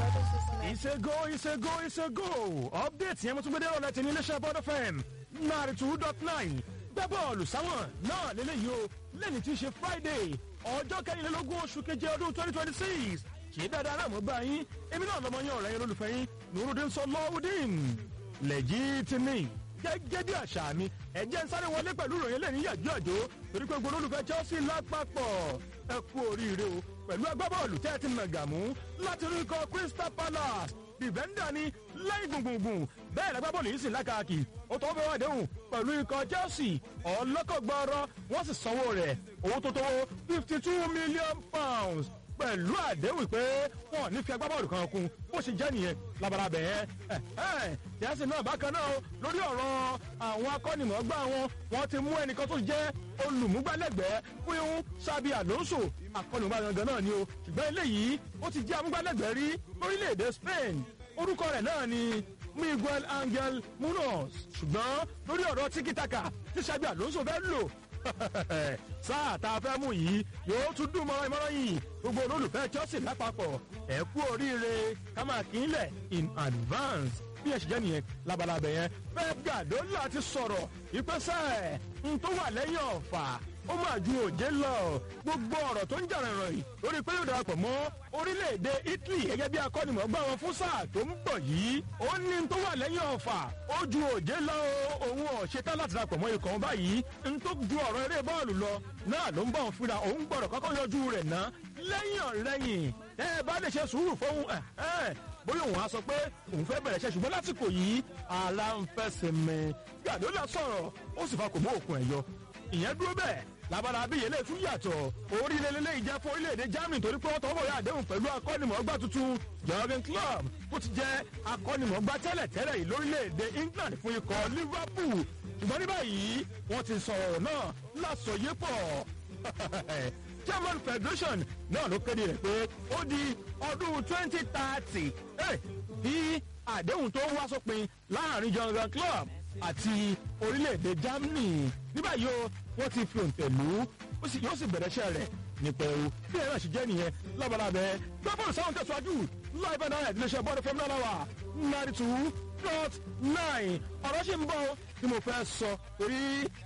ọdún tuntun náà. ìṣègò ìṣègò ìṣègò update yẹn mo tún gbé dé ọ̀rọ̀ láti ní iléeṣẹ́ bọ́dọ̀ fm náírà two dot nine gbẹ́ bọ́ọ̀lù sáwọn náà lélẹ́yìí o lẹ́ni tí í ṣe friday ọjọ́ kẹrìnlélógún oṣù keje ọdún twenty twenty six ṣé dáadáa náà mo bá yín èmi náà lọmọ yín ọ̀rẹ́ yín olólùfẹ́ yín nurudin sọlọ́wọ́dín lẹ́jìtìmí gẹ́gẹ́ bí àṣà mi ẹ̀jẹ̀ ń sáré wọlé pẹ̀lú ìròyìn lẹ́ni yàjú àjò torí pé gbogbo olólùfẹ́ chelsea lápapọ̀ ẹ kú oríire o pẹ̀lú agbábọ́ọ̀lù tẹ́ ẹ ti nàgàmú láti rí ikọ̀ crystal palace dìbẹ́ndà ni lẹ́yìn gbùngbùngbùn bẹ́ẹ̀ lágbábọ́ọ̀lù yìí sì lákàkì ó tọ́ fẹ́ wá déhùn pẹ̀lú ikọ̀ chelsea ọlọ́kọ̀gbọ́rọ́ wọ́n sì sanwó rẹ̀ owó tó tó fifty two million pounds pẹ̀lú àdéhùn pé wọn ò ní fi agbábọ́ọ̀lù kan kún bó ṣe jẹ́ nìyẹn labalábẹ́ ẹ̀ yẹ́sì náà bákan náà lórí ọ̀rọ̀ àwọn akọ́nìmọ̀ọ́gbà wọn wọ́n ti mú ẹnìkan tó jẹ́ olùmúgbálẹ́gbẹ̀ẹ́ fún sábì alonso akọ́nìmọ̀ọ́gbà gangan náà ni o ṣùgbọ́n eléyìí ó ti jẹ́ amúgbálẹ́gbẹ̀ẹ́ rí lórílẹ̀‐èdè spain orúkọ rẹ̀ náà ni miguel angel munoz ṣùgbọ́n lórí ọ̀rọ̀ tíkítàkà tí sábì alonso fẹ́ lò sáà tá a fẹ́ mú yìí yóò tún dùn mọ́ ìmọ̀ràn yìí gbogbo olólùfẹ́ chelsea lápapọ̀ ẹ̀ kú oríire ká máa kí n lẹ̀ in advance bí ẹ ṣe jẹ́ nìyẹn labalábẹ́ yẹn pep gadola ti sọ̀rọ̀ ìpẹ́sẹ̀ n tó wà lẹ́yìn ọ̀fà ó máa ju òjé lọ gbogbo ọ̀rọ̀ tó ń jà rìnrìn yìí lórí pé yóò darapọ̀ mọ́ orílẹ̀-èdè italy gẹ́gẹ́ bí akọ́nimọ̀ọ́gbà wọn fún sáà tó ń bọ̀ yìí ó ní n tó wà lẹ́yìn ọ̀fà ó ju òjé lọ òun ọ̀ṣetán láti darapọ̀ mọ́ ikọ̀ báyìí n tó ju ọ̀rọ̀ eré bọ́ọ̀lù lọ náà ló ń bọ̀ fúnra òun gbọ́dọ̀ kọ́kọ́ yọjú rẹ̀ ná lẹ́yìn ọ̀rẹ́yìn ẹ bá lè ṣe sùúrù fóun ẹ̀ ẹ̀ bóyá òun á sọ pé òun fẹ́ bẹ̀rẹ̀ ṣe ṣùgbọ́n lásìkò yìí ara ń fẹsẹ̀ mẹ́ gàdúrà sọ̀rọ̀ ó sì fa kò mú òkun ẹ̀ yọ ìyẹn dúró bẹ́ẹ̀ labara abiyẹ lè tún yàtọ̀ orílẹ̀-èdè ìjẹ́ fún orílẹ̀-èdè germany torí pé wọ́n tọwọ́ yà àdéhùn pẹ̀lú akọ́nimọ̀ọ́gbà tuntun jurgen club tó ti jẹ́ akọ́nimọ̀ọ́gbà tẹ́lẹ̀tẹ́lẹ̀ yìí lórílẹ̀-èdè england fún ikọ̀ liverpool ṣùgbọ́n ní báyìí wọ́n ti sọ̀rọ̀ náà lásọyépọ̀ german federation náà ló kéde rẹ̀ pé ó di ọdún twenty thirty bí àdéhùn tó wá sópin láàrin jurgen club àti orílẹ̀-èdè germany ní báyìí o wọ́n ti fi òǹtẹ̀ lù ú yóò sì bẹ̀rẹ̀ iṣẹ́ rẹ̀ ní pẹ̀lú bí ẹ̀rọ ṣe jẹ́ nìyẹn lábalábẹ́ gbọ́bọ̀lù sáwọn tẹ̀síwájú láì bá náírà ìdílé bọ́ọ̀lù fẹ́mi náà wà ninety two dot nine ọ̀rọ̀ ṣì ń bọ̀ tí mo fẹ́ sọ torí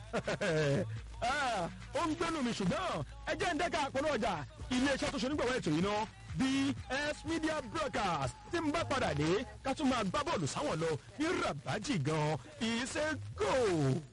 ó ń gbẹ́nu mi ṣùgbọ́n ẹ jẹ́ ń dẹ́ka àpọ̀lọ́ ọjà iléeṣẹ́ tó ṣe onígbàwọ́ ètò yìí náà bs media broadcast tí ń bá padà dé ká tún máa gbá bọ́ọ̀lù sáwọn lọ ní rabaji gan ìṣe go.